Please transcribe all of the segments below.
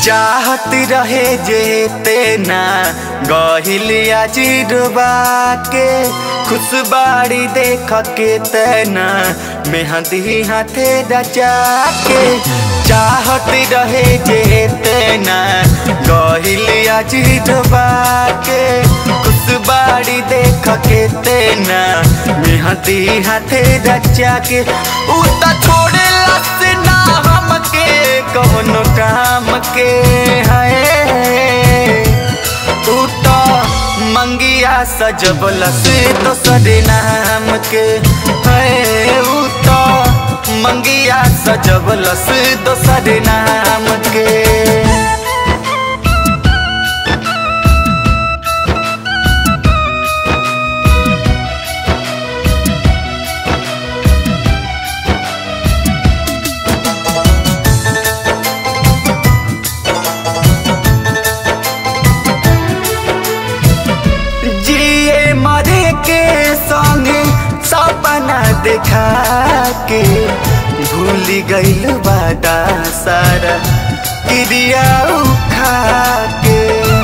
चाहत रहे जे तेना गहिलिया चिरबा के खुशबाड़ी देख के तेना मेहंदी हाथे रचा के चाहत रहे जे तेना गहिलिया चिरबा के खुशबाड़ी देख के तेना मेहंदी हाथे रचा के उ त छोड़े लस ना हमके कौनो काम के है उ त मंगिया सजबलस दोसर नाम के है उ त मंगिया सजबलस दोसर नाम के जिए मरे के संगे सपना देखा के भूल गईल बादा सारा क्रिया उखा के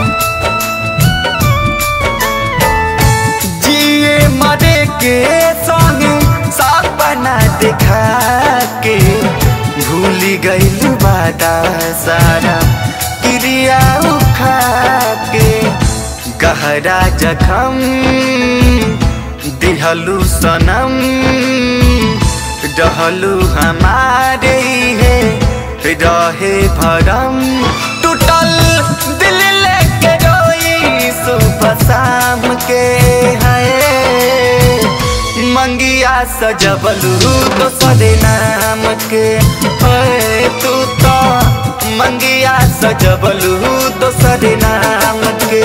जिए मरे के संगे सपना देखा के भूल गईल बादा सारा क्रिया उखा के गहरा जखम दिहलू सनम रहलू हमारे है रहे भरम टूटल दिल लेके रोई सुबह शाम के है मंगिया सजबलू दोसर नाम के है तू तो मंगिया सजबलू दोसर नाम के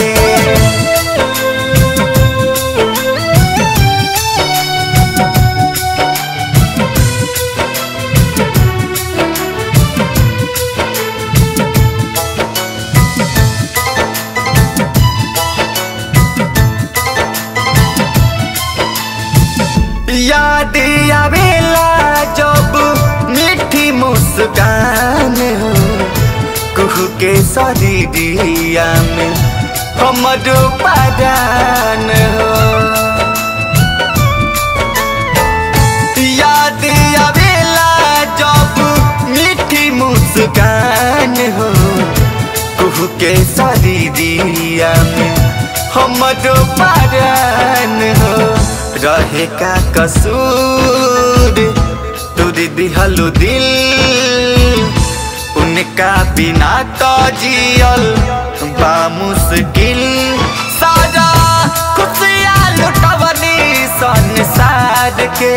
याद आवेला जब मीठी मुस्कान हो कुहू के शरीरिया में हमर परान हो याद आवेला जब मीठी मुस्कान हो कुहू के शरीरिया में हमर परान हो रहे का कसूर तुरी दिहलु दिल उनका बिना तो जियल बा मुश्किल सारा खुशियाँ लुटवनी संसार के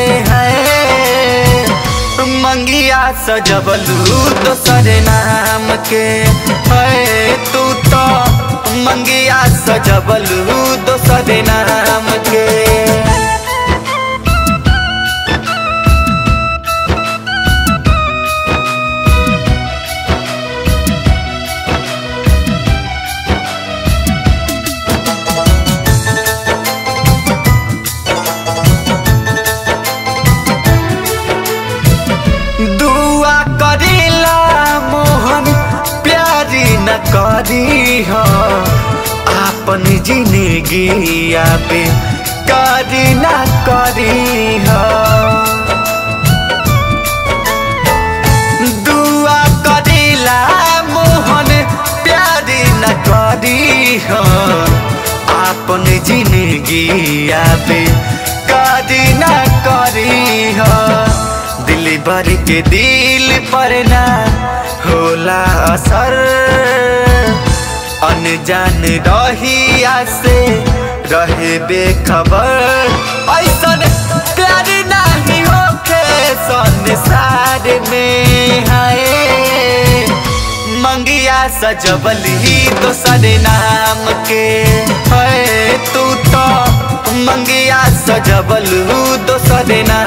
है मंगिया सजबलू दोसर नाम के है तू तो मंगिया सजबलू दोसर नाम के दुआ करेला मोहन प्यारी न करी हो आपन जिंदगी पे करी न करी हो दुआ करेला मोहन प्यारी न करी हो आपन जिंदगी पे करी न करी हो दिल भर के दिल पर ना होला असर अनजान रहिया से रहे बेखबर ऐसन प्यार नहीं होखे संसार में हाय मंगिया सजबली दोसर नाम के है तू तो मंगिया सजबलू दोसर नाम